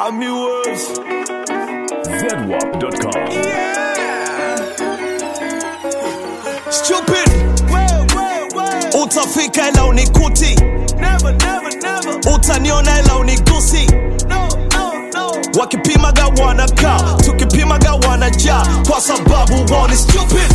Army Words. ZWAP.com. Stupid. Utafika ila unikuti. Utaniona ila unigusi. Wakipimaga wanakaa, tukipimaga wanajaa, kwa sababu wao ni stupid.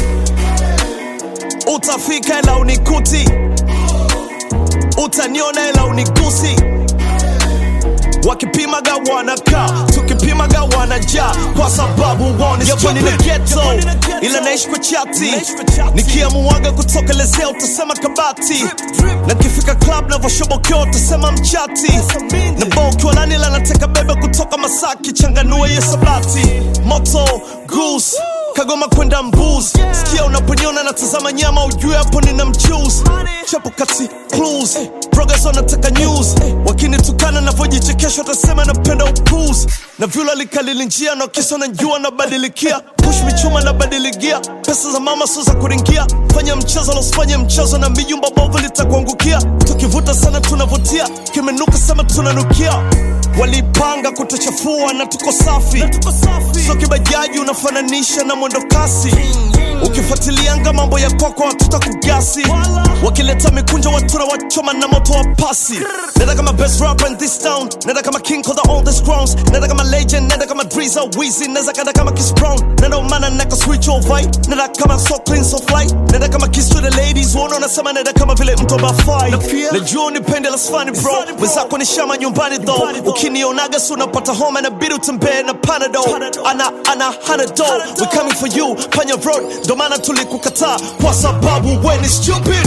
Utafika ila unikuti. Utaniona ila unigusi. Wakipimaga wanakaa, tukipimaga wanajaa, kwa sababu wao ni stupid. Nina ghetto, ila naishi kwa chati. Nikiamuaga kutokelezea utasema kabati, na kifika club navoshobokea utasema mchati, na bokiwa nani la nateka bebe kutoka Masaki, changanua hiyo sabati. Moto goose Kagoma kwenda mbuz sikia unaponiona natazama nyama ujue hapo nina mchuzi chapo kati clues progress wanataka news wakinitukana navyojichekesha watasema napenda upuzi na vyula likalili njia na kisa najua nabadilikia push michuma nabadiligia pesa za mama sio za kuringia fanya mchezo losifanye mchezo na mijumba bovu litakuangukia tukivuta sana tunavutia kimenuka sema tunanukia walipanga kutuchafua na tuko safi so kibajaji unafananisha na mwendo kasi ukifuatilianga mambo ya kwako watuta kugasi wakileta mikunjo watuna wachoma na moto wa pasi nenda kama best rapper in this town nenda kama king of the oldest crowns nenda kama legend nenda kama driza wizi nenda kada kama kiss brown nenda umana naka switch over nenda kama so clean so fly nenda kama kiss to the ladies uone unasema nenda kama vile mtu bafai najua unipende la sfani bro wenzako ni shama nyumbani though ukinionaga si unapata homa na bidi utembee na panado ana ana hanado we coming for you panya road ndo maana tulikukataa kwa sababu we ni stupid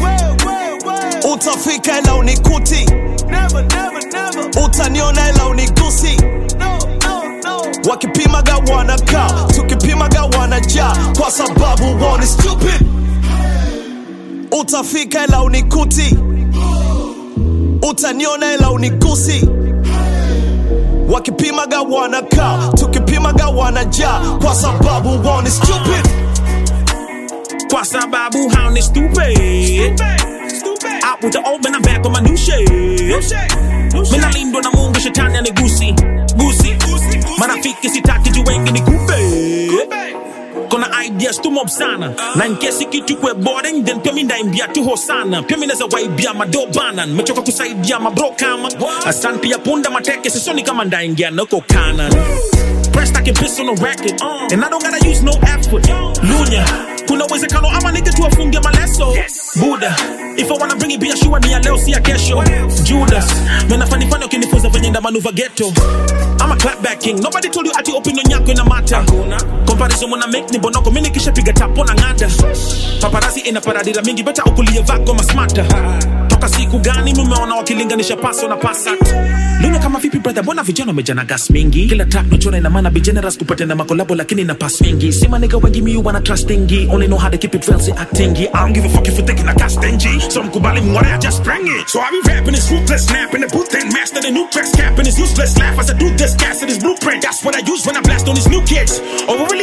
utafika ila unikuti utaniona ila unigusi wakipimaga wanakaa tukipimaga wanajaa kwa sababu wao ni stupid utafika ila unikuti utaniona ila unigusi wakipimaga wanakaa tukipimaga wanajaa kwa sababu wao ni stupid Kwa sababu hao ni stupid. Out with the old man, I'm back on my new shit. Mina lindwa na Mungu, shetani anigusi gusi. Marafiki sitaki juu wengi ni kupe. Kona ideas tu mob sana na nkesi kitu kwe boring then pia mi ndaimbia tu hosana pia mi naza waibia madobana mechoka kusaidia mabro kama asan pia punda mateke sisoni kama ndaingia nako kanan Pressed I can piss on the racket And I don't gotta use no effort Lunya Kuna uwezekano ama nige tu afunge maleso Buddha If I wanna bring it biashua ni ya leo si ya kesho Judas Mena fani fani ukinifunza venye nda manuva ghetto I'm a clapback king Nobody told you ati opinion yako ina mata Comparison mwana make ni bonoko Mini kisha piga tapo na ngada Paparazzi ina paradira mingi Beta ukulie vako masmata Toka siku gani mumeona wakilinganisha paso na pasat Luna kama vipi brother mbona vijana wamejana gas mingi Kila track nachora ina maana be generous kupata na makolabo lakini na pass mingi Sima nigga wengi mi wanna trustingi Only know how to keep it real si actingi I don't give a fuck if you taking a cast stingy So mkubali mware I just bring it So I be rapping this ruthless snap in the booth and master the new tracks Capping this useless laugh as I do this gas in this blueprint That's what I use when I blast on these new kids Over